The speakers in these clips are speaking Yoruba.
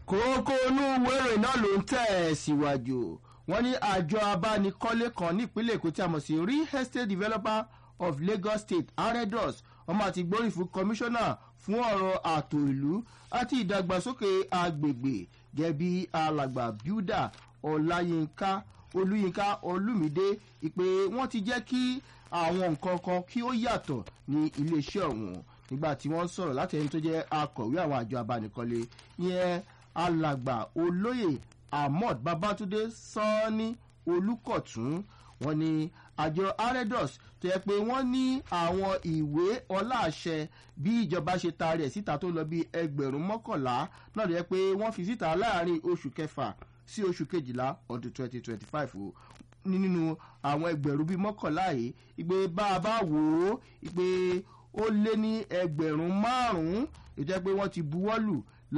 kókó inú wéré náà ló ń tẹ̀ ẹ́ síwájú wọ́n ní àjọ abánikọ́lé kan nípínlẹ̀ èkó tí a mọ̀ sí real estate developer of lagos state aredos wọ́n máa ti gbórí fún kọmíṣánná fún ọ̀rọ̀ ààtò ìlú àti ìdàgbàsókè agbègbè gẹ̀bí alàgbà builder ọláyínká olúyínká olúmídé ìpè wọ́n ti jẹ́ kí àwọn nǹkan kan kí ó yàtọ̀ ní iléeṣẹ́ ọ̀hún nígbà tí wọ́n sọ̀rọ̀ láti ẹni tó jẹ́ akọ̀wé àwọn àjọ abánikọ́lé yẹn alàgbà olóyè ahmad babatunde sanni olùkọ̀tún wọn ni àjọ aredos tó yẹ pé wọ́n ní àwọn ìwé ọláàṣẹ bí ìjọba ṣe taari ẹ̀ síta tó lọ bí ẹgbẹ̀rún mọ́kànlá náà ló yẹ pé wọ́n fi síta láàrin oṣù kẹfà sí oṣù kejìlá ọdún twenty twenty five o nínú àwọn ẹgbẹ̀rún bíi mọ́kànlá yìí ìgbé bá a bá wò ó ìgbé ó lé ní ẹgbẹ̀rún márùn-ún ìjẹ́ pé wọ́n ti buwọ́lù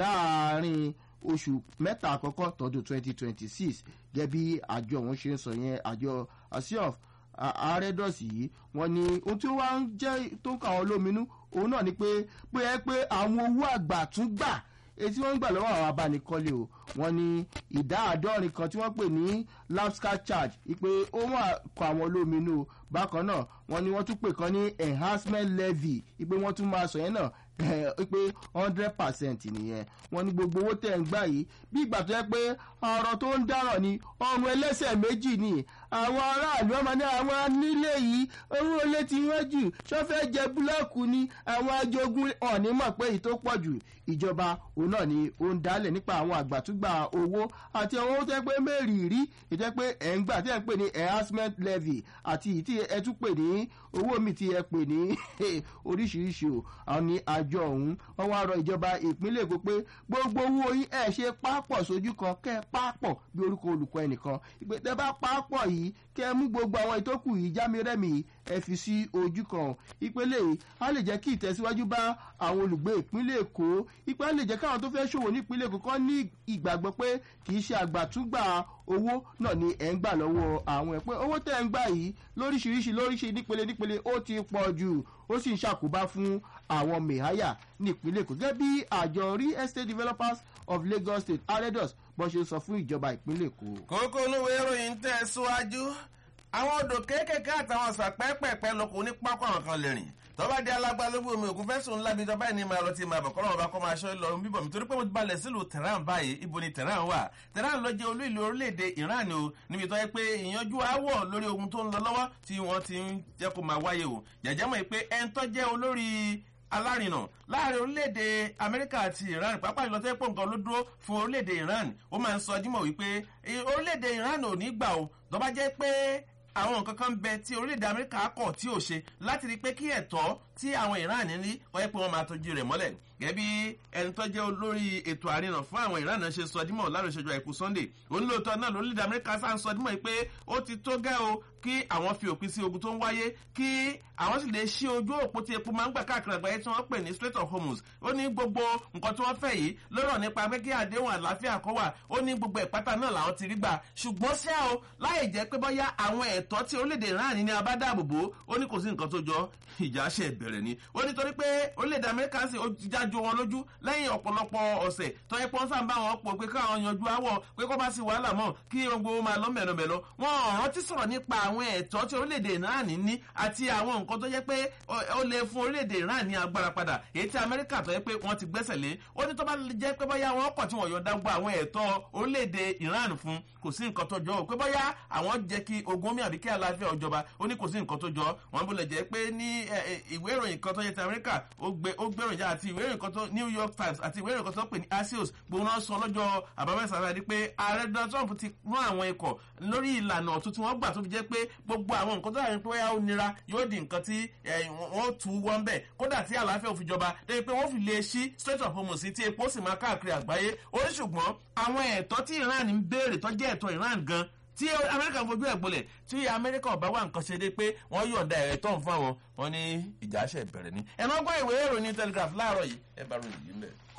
láàrin oṣù mẹ́ta àkọ́kọ́ tọdún twenty twenty six gẹ́gẹ́ bí àjọ òun ṣe ń sọ yẹn àjọ asiof àrẹ́dọ̀sì yìí wọ́n ní ohun tí wọ́n ń jẹ́ tó ń kà wọ́n lóminú òun náà ni pé pé ẹ pé àwọn owó àgbà tún gbà etí wọ́n ń gbà lọ́wọ́ àwọn abánikọ́lé o wọ́n ní ìdá àádọ́rin kan tí wọ́n pè ní lapscar charge ìpè ó wà kọ àwọn olóminú bákan náà wọ́n ní wọ́n tún pè kan ní enhancement levy ìpè wọ́n tún máa sọ yẹn náà pé hundred percent nìyẹn wọ́n ní gbogbo owó tẹ̀ ń gbà yìí bí ìgbà tó yẹ pé ọ̀rọ̀ tó ń dáràn ni ọrùn ẹlẹ́sẹ̀ méjì ni àwọn aráàlú ọmọ ní àwọn nílé yìí owó olé tí wọ́n jù sọ́fẹ́ jẹ búlọ́ọ̀kù ni àwọn ajogun ọ̀ní mọ̀ pé èyí tó pọ̀ jù ìjọba òun náà ni ó ń dálẹ̀ nípa àwọn àgbàtúgbà owó àti àwọn owó tẹ́ pé mẹ́rìírí ìjẹ́ pé ẹ̀ ń gbà tí ẹ̀ ń pè ní enhancement levy àti ìyí tí ẹ tún pè ní owó mi tí ẹ pè ní oríṣiríṣi o àwọn ní àjọ ọ̀hún wọ́n wá rọ ìjọba ìpínlẹ̀ èkó pé gbogbo owó yín ẹ̀ ṣe pápọ̀ sójú kan kẹ́ ẹ pápọ̀ bí orúkọ olùkọ́ ẹnìkan ìpè tẹ́ bá pápọ̀ yìí kẹ́ ẹ mú gbogbo àwọn ìtókù yìí jámi rẹ́mi ẹ fi sí ojú kan ìpele yìí á lè jẹ́ kí ìtẹ̀síwájú bá àwọn olùgbé ìpínlẹ̀ èkó ìpè á lè jẹ́ káwọn tó fẹ́ ṣòwò ní ìpínlẹ̀ èkó kọ́ ní ìgbàgbọ́ pé kì í ṣe àgbàtúgbà owó náà ni ẹ̀ ń gbà lọ́wọ́ àwọn ẹ̀ pé owó tẹ̀ ń gbà yìí lóríṣiríṣi lóríṣi nípele nípele ó ti pọ̀ jù ó sì ń ṣàkóbá fún àwọn mẹ̀háyà ní ìpínlẹ̀ èkó gẹ́gẹ́ bí àjọ real estate developers of lagos state aredos bó ṣe sọ fún ìjọba ìpínlẹ̀ èkó. kókó olúwe ìròyìn tẹ̀ síwájú àwọn odò kéékèèké àtàwọn ọ̀sà pẹ́ẹ́pẹ́ẹ́pẹ́ lóko ní pápá àwọn kan lè rìn tọ́ba di alágbálógbó omi òkun fẹ́sùn ńlá bíi tọ́ba ẹni máa lọ ti máa bọ̀ kọ́lọ́wọ́ bá kọ́ máa ṣọ́ lọ bíbọ̀ mi torí pé mo ti balẹ̀ sílùú tehran báyìí ibo ni tehran wà tehran ló jẹ́ olú ìlú orílẹ̀-èdè iran o níbi tó yẹ pé ìyanjú aáwọ̀ lórí ogun tó ń lọ lọ́wọ́ tí wọ́n ti ń jẹ́ kó máa wáyé o jẹ́jẹ́ mọ̀ pé ẹni tó jẹ́ olórí alárinà láàrin orílẹ̀-èdè amẹ́ríkà àti iran pàápàá ìlọtọ́ ẹ̀pọ̀ nǹkan ló dúró fún orílẹ̀-èdè iran ó máa ń sọ dímọ̀ wípé orílẹ̀-èdè iran ò ní gbà o tó bá jẹ́ pé àwọn nǹkan kan ń bẹ tí orílẹ̀-èdè amẹ́ríkà kọ̀ tí ò ṣe láti rí i pé kí ẹ̀tọ́ tí àwọn iran ní wọ́n yẹ pé wọ́n máa tọ́jú rẹ̀ mọ́lẹ̀ gẹ́gẹ́ bí ẹni tó jẹ́ olórí ètò àrinà fún àwọn iran ṣe sọ dímọ̀ láàrin ìṣẹ́jú àìkú sunday onílòótọ́ náà lórílẹ̀-èdè amẹ́ríkà sáà ń sọ dímọ̀ pé ó ti tó gẹ́ o kí àwọn fi òpin sí ogun tó ń wáyé kí àwọn sì lè ṣí ojú òpó tí epo máa ń gbà káàkiri àgbáyé tí wọ́n pè ní strait of hormuz ó ní gbogbo nǹkan tí wọ́n fẹ́ yìí lọ́rọ̀ nípa pé kí àdéhùn àlàáfíà kọ́ wà ó ní gbogbo ìpátá náà làwọn ti rí gbà ṣùgbọ́n ṣá o láì jẹ́ pé bọ́yá àwọn ẹ̀tọ́ tí orílẹ̀-èdè iran ní abádáàbòbò ó ní kò sí nǹkan tó jọ ìjà ṣe bẹ̀rẹ̀ ni ó ní torí pé orílẹ̀-èdè amẹ́ríkà sì ó ti jájú wọn lójú lẹ́yìn ọ̀pọ̀lọpọ̀ ọ̀sẹ̀ tó yẹ pọ́n sáà ń bá wọn pọ̀ pé káwọn yanjú àwọ̀ pé kó bá sí wàhálà mọ́ kí gbogbo máa lọ mẹ̀lọmẹ̀lọ wọn rántí sọ̀rọ̀ nípa àwọn ẹ̀tọ́ tí orílẹ̀-èdè iran ní àti àwọn nǹkan tó jẹ́ pé ó lè fún orílẹ̀-èdè iran ní agbára padà èyí tí amẹ́ríkà tó yẹ pé wọ́n ti gbẹ́sẹ̀ lé ó ní tó bá jẹ́ pé bóyá wọn kọ̀ tí wọ́n yọ̀ǹda gbọ́ àwọn ẹ̀tọ́ orílẹ̀-èdè iran fún kò sí nǹkan tó jọ pé bóyá àwọn jẹ́ kí ogun omi àbí kí àlàáfíà ọjọba ó ní kò sí nǹkan tó jọ wọn bó lè jẹ́ pé ní ìwé ìròyìn kan tó yẹ ti amẹ́ríkà ó gbéròyìn já àti ìwé ìròyìn kan tó new york times àti ìwé ìròyìn kan tó pè ní axios gbogbo náà sọ lọ́jọ́ àbámẹ́sà rẹ̀ ni pé ààrẹ donald trump ti rán àwọn ikọ̀ lórí ìlànà ọ̀tún tí wọ́n gbà tó fi jẹ́ pé gbogbo àwọn nǹkan tó yà ní pé ó nira yóò di nǹkan tí wọ́n tu wọ́n bẹ̀ kódà tí àlàáfíà ò fi jọba débi pé wọ́n fi lè ṣí strait of hormuz tí epo sì máa káàkiri àgbáyé ó ní ṣùgbọ́n àwọn ẹ̀tọ́ tí iran ń béèrè tó jẹ́ ẹ̀tọ́ iran gan tí amẹ́ríkà fojú ẹ̀ gbolẹ̀ tí amẹ́ríkà ọ̀bá wà nǹkan ṣe dé pé wọ́n yọ̀ǹda ẹ̀rẹ́ tó ń fún àwọn wọn ní ìjà ṣẹ̀ bẹ̀rẹ̀ ni. ẹ̀nà ọgbọ́n ìwé ìròyìn telegraph láàárọ̀ yìí ẹ bá ròyìn yìí mẹ́.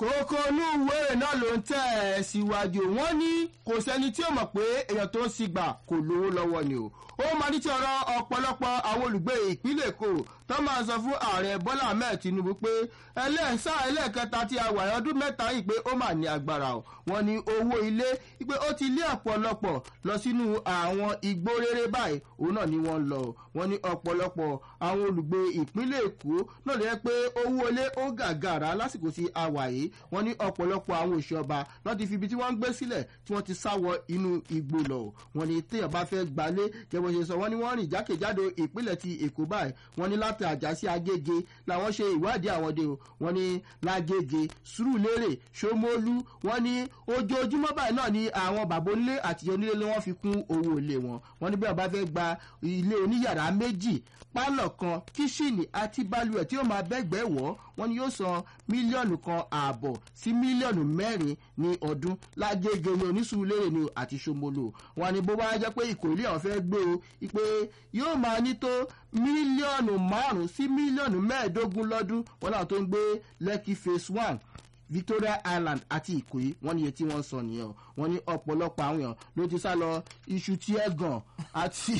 kókó inú ìwé náà ló ń tẹ̀ ẹ́ síwájú wọ́n ní kò sẹ́ni tí ó mọ̀ pé èèyàn tó ń sigbà kò lówó lọ́wọ́ ni o ó máa ní tí ọ̀rọ̀ ọ̀pọ̀lọpọ̀ àwọn olùgbé ìpínlẹ̀ èkó tó máa sọ fún ààrẹ bọ́lá ahmed tinubu pé ẹlẹ́sà ẹlẹ́ẹ̀kẹta tí a wà ọdún mẹ́ta yìí pé ó mà ní agbára o wọ́n ní owó ilé pé ó ti lé ọ̀pọ̀lọpọ̀ lọ sínú àwọn igbó rere báyìí òun náà ni wọ́n lọ wọ́n ní ọ̀pọ̀lọpọ̀ àwọn olùgbé ìpínlẹ̀ èkó náà lè yẹ pé owó ilé ó gàgàrà lásìkò tí a wà yìí wọ́n ní ọ̀pọ̀lọpọ̀ àwọn òṣèọba náà ti fi ibi tí wọ́n ń gbé sílẹ̀ tí wọ́n ti sáwọ inú igbó lọ wọ́n ní téèyàn bá fẹ́ gbalé jẹ́bọ̀ ṣe sọ wọ́n ní wọ́n rìn jákèjádò ìpínlẹ̀ ti èkó báyìí wọ́n ní láti àjà sí agége làwọn ṣe ìwádìí àwọn dé o wọ́n ní lágége sùúrùlérè ṣómólú wọ́n ní ojoojúmọ́ báyìí náà ni àwọn bàbá onílé àti onílé ni wọ́n fi kún owó ilé wọn wọ́n ní bí wọ́n bá fẹ́ gba ilé oníyàrá méjì pálọ̀ kan kíṣìnì àti balùwẹ̀ tí ó máa bẹ́gbẹ́ wọ̀ wọ́n ní yóò san mílíọ̀nù kan ààbọ̀ sí mílíọ̀nù mẹ́rin ní ọdún lágége ní onísùúrùlérè ni àti ṣomolo wọ́n ní bó bá jẹ́ pé ìkòrílẹ̀ àwọn fẹ́ gbé o pé yóò máa ní tó mílíọ̀nù márùn-ún sí mílíọ̀nù mẹ́ẹ̀ẹ́dógún lọ́dún wọn náà tó ń gbé lẹ́kì phase one victoria island àti ìkòyí wọn ní iye tí wọ́n sọ nìyẹn o wọ́n ní ọ̀pọ̀lọpọ̀ àwọn èèyàn ló ti sá lọ iṣu tí ẹ̀ gàn àti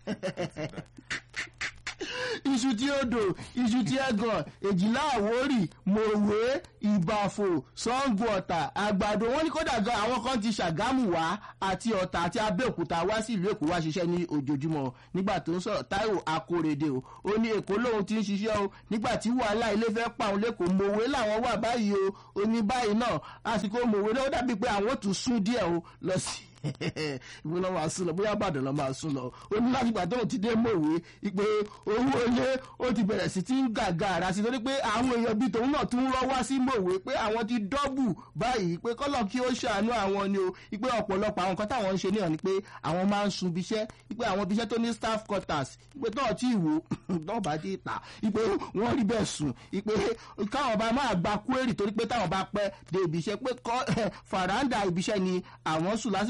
iṣu tí ó dò iṣu tí ẹ gàn èjìlá àwórì mòwe ìbàfò sango ọ̀tà àgbàdo wọn ní kódà gan àwọn kan ti ṣàgámù wá àti ọ̀tà àti abẹ́òkúta wá sí ìlú èkó wá ṣiṣẹ́ ní ojoojúmọ́ nígbà tó ń sọ̀rọ̀ táíwò akórèdè o ó ní èkó lòun ti ń ṣiṣẹ́ o nígbà tí wàhálà ilé fẹ́ pa òun lẹ́kọ̀ọ́ mòwe làwọn wà báyìí o ó ní báyìí náà àsìkò mòwe náà ó dàbí pé àwọn ò tún sún díẹ̀ o lọ sí ìwé lọ́ máa sún lọ bóyá àbàdàn lọ́ máa sún lọ ó ní láti gbà tóun ti dé mòwe pé owó ilé ó ti bẹ̀rẹ̀ sí ti ń gàgà ara sí torí pé àwọn èèyàn bíi tòun náà tún rọ́ wá sí mòwe pé àwọn ti dọ́bù báyìí pé kọ́lọ̀ kí ó ṣàánú àwọn ni o pé ọ̀pọ̀lọpọ̀ àwọn nǹkan táwọn ń ṣe níyàn ni pé àwọn máa ń sun ibiṣẹ́ pé àwọn ibiṣẹ́ tó ní staff quarters pé tó ọtí ìwò náà bá dé ìta pé wọ́n rí bẹ́ẹ̀ sùn pé káwọn bá máa gba kúérì torí pé táwọn bá pẹ́ dé ibiṣẹ́ pé fàràǹdà ibiṣẹ́ ni àwọn sùn lásìkò